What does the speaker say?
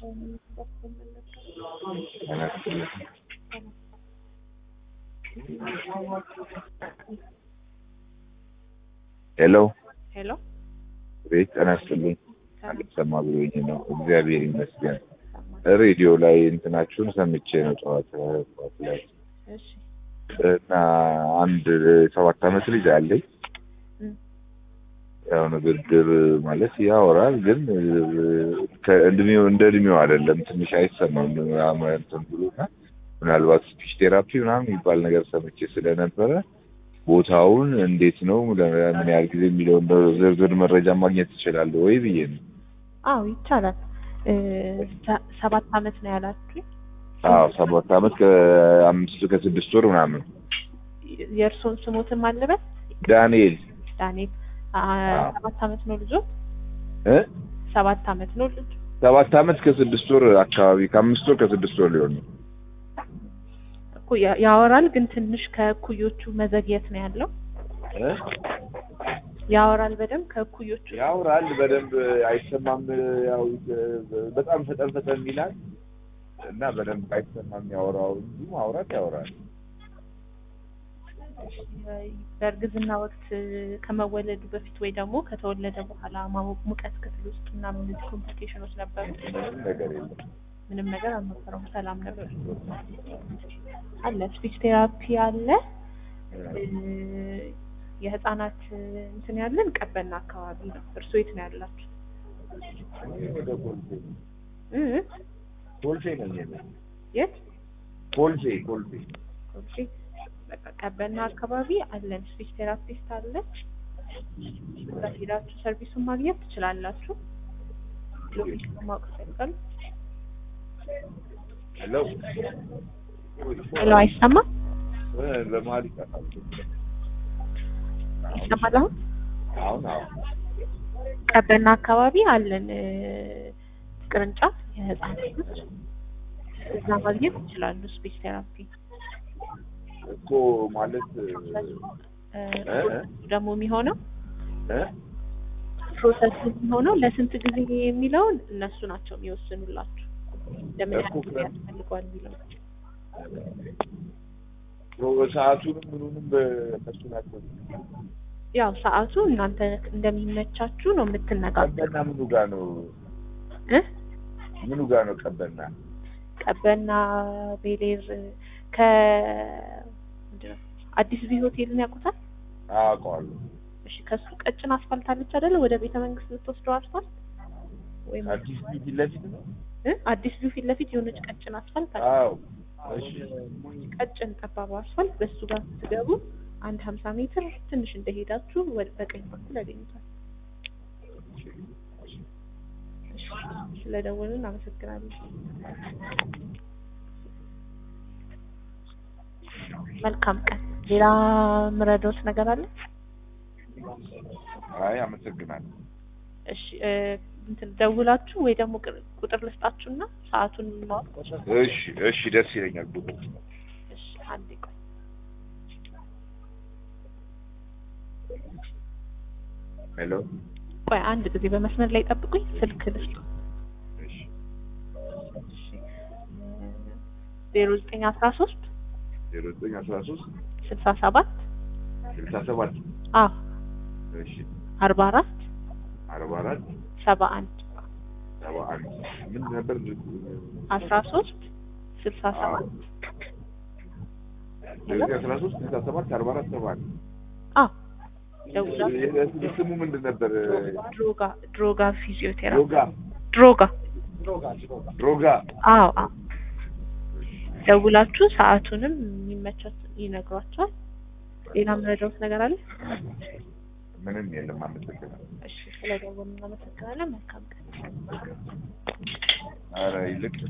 ሄሎ ሄሎ ቤት ጤና ይስጥልኝ። አልሰማ ብሎኝ ነው። እግዚአብሔር ይመስገን። ሬዲዮ ላይ እንትናችሁን ሰምቼ ነው ጠዋት ጠዋት ላይ እሺ እና አንድ ሰባት አመት ልጅ አለኝ። እም፣ ያው ንግግር ማለት ያወራል፣ ግን ከእድሜው እንደ እድሜው አይደለም። ትንሽ አይሰማም እንትን ብሎና ምናልባት ስፒች ቴራፒ ምናምን የሚባል ነገር ሰምቼ ስለነበረ ቦታውን እንዴት ነው ለምን ያህል ጊዜ የሚለውን ዝርዝር መረጃ ማግኘት ትችላለህ ወይ ብዬ ነው። አዎ ይቻላል። እ፣ ሰ- ሰባት አመት ነው ያላችሁኝ። አዎ ሰባት አመት ከአምስት ከስድስት ወር ምናምን። የእርስዎን ስሞትን ማለበት ዳንኤል ዳንኤል። አ- አዎ። ሰባት አመት ነው ልጆ? እ ሰባት አመት ነው ልጅ? ሰባት አመት ከስድስት ወር አካባቢ ከአምስት ወር ከስድስት ወር ሊሆን ነው። እኮ ያ- ያወራል፣ ግን ትንሽ ከእኩዮቹ መዘግየት ነው ያለው። እ? ያወራል በደንብ ከእኩዮቹ ያወራል በደንብ አይሰማም። ያው በጣም ፈጠን ፈጠን ይላል እና በደንብ አይሰማም ያወራው እንጂ ማውራት ያወራል። በእርግዝና ወቅት ከመወለዱ በፊት ወይ ደግሞ ከተወለደ በኋላ ማሞ- ሙቀት ክፍል ውስጥ ምናምን እነዚህ ኮምፕሊኬሽኖች ነበሩ? ምንም ነገር የለም። ምንም ነገር አልነበረውም። ሰላም ነበር አለ። ስፒች ቴራፒ አለ። እ፣ የህፃናት እንትን ያለን ቀበና አካባቢ ነው። እርስዎ የት ነው ያላችሁ? ወደ ኮልፌ እ? ኮልፌ ነኝ እኔ። የት? ኮልፌ ኮልፌ ኦኬ። በቃ ቀበና አካባቢ አለን። ስፒች ቴራፒስት አለ። እዛ ሄዳችሁ ሰርቪሱን ማግኘት ትችላላችሁ። ሎኬሽን ማወቅ ይፈልጋሉ? ሄሎ ሄሎ፣ አይሰማም? እ፣ በመሀል ይጠፋል። ይሰማል አሁን? አሁን አሁን ቀበና አካባቢ አለን እ፣ ቅርንጫፍ የህፃናቶች እዛ ማግኘት ይችላሉ። ስፒች ቴራፒ እኮ ማለት እ፣ እ፣ እ? ደግሞ የሚሆነው እ? ፕሮሰስ የሚሆነው ለስንት ጊዜ የሚለውን እነሱ ናቸው የሚወስኑላችሁ። ለምን ያህል እኮ ጊዜ ከ- ያስፈልገዋል የሚለው ሰዓቱንም ምኑንም በእነሱ ናቸው። ያው ሰዓቱ እናንተ እንደሚመቻችሁ ነው የምትነጋገሩ ቀበና ምኑ ጋር ነው? እ ምኑ ጋር ነው ቀበና? ቀበና ቤሌር ከ ምንድን ነው አዲስ ቪ ሆቴልን ያውቁታል? አውቀዋለሁ። እሺ ከሱ ቀጭን አስፋልት አለች አይደለ? ወደ ቤተ መንግስት የምትወስደው አስፋልት ወይም አዲስ ፊት ለፊት ነው። እ አዲስ ቪው ፊት ለፊት የሆነች ቀጭን አስፋልት አለ። አዎ እሺ ቀጭን ጠባብ አስፋልት በሱ ጋር ስትገቡ አንድ ሀምሳ ሜትር ትንሽ እንደሄዳችሁ ወደ በቀኝ በኩል ያገኙታል። ስለደወልን አመሰግናለሁ። መልካም ቀን። ሌላ ምረዶት ነገር አለ? አይ አመሰግናለሁ። እሺ እ፣ እንትን ደውላችሁ ወይ ደግሞ ቅ- ቁጥር ልስጣችሁና ሰዓቱን ማወቅ እሺ እሺ ደስ ይለኛል። ቡቡ እሺ አንዴ ቆይ ሄሎ ቆይ አንድ ጊዜ በመስመር ላይ ጠብቁኝ ስልክ ልስጥ እሺ ዜሮ ዘጠኝ አስራ ሶስት ዜሮ ዘጠኝ አስራ ሶስት ስልሳ ሰባት ስልሳ ሰባት አዎ እሺ አርባ አራት አርባ አራት ሰባ አንድ ሰባ አንድ ምን ነበር? አስራ ሶስት ስልሳ ሰባት ዜሮ ዘጠኝ አስራ ሶስት ስልሳ ሰባት አርባ አራት ሰባ አንድ አዎ ደውላችሁ ስሙ ምንድን ነበር? ድሮጋ ድሮጋ ፊዚዮቴራፒ ድሮጋ ድሮጋ ድሮጋ አዎ አዎ ደውላችሁ ሰዓቱንም የሚመቻት ይነግሯቸዋል። ሌላ ምረዳውት ነገር አለ? ምንም የለም። አመሰግናለሁ። እሺ ስለደወሉ እናመሰግናለን። መልካም ቀን። ኧረ ይልቅ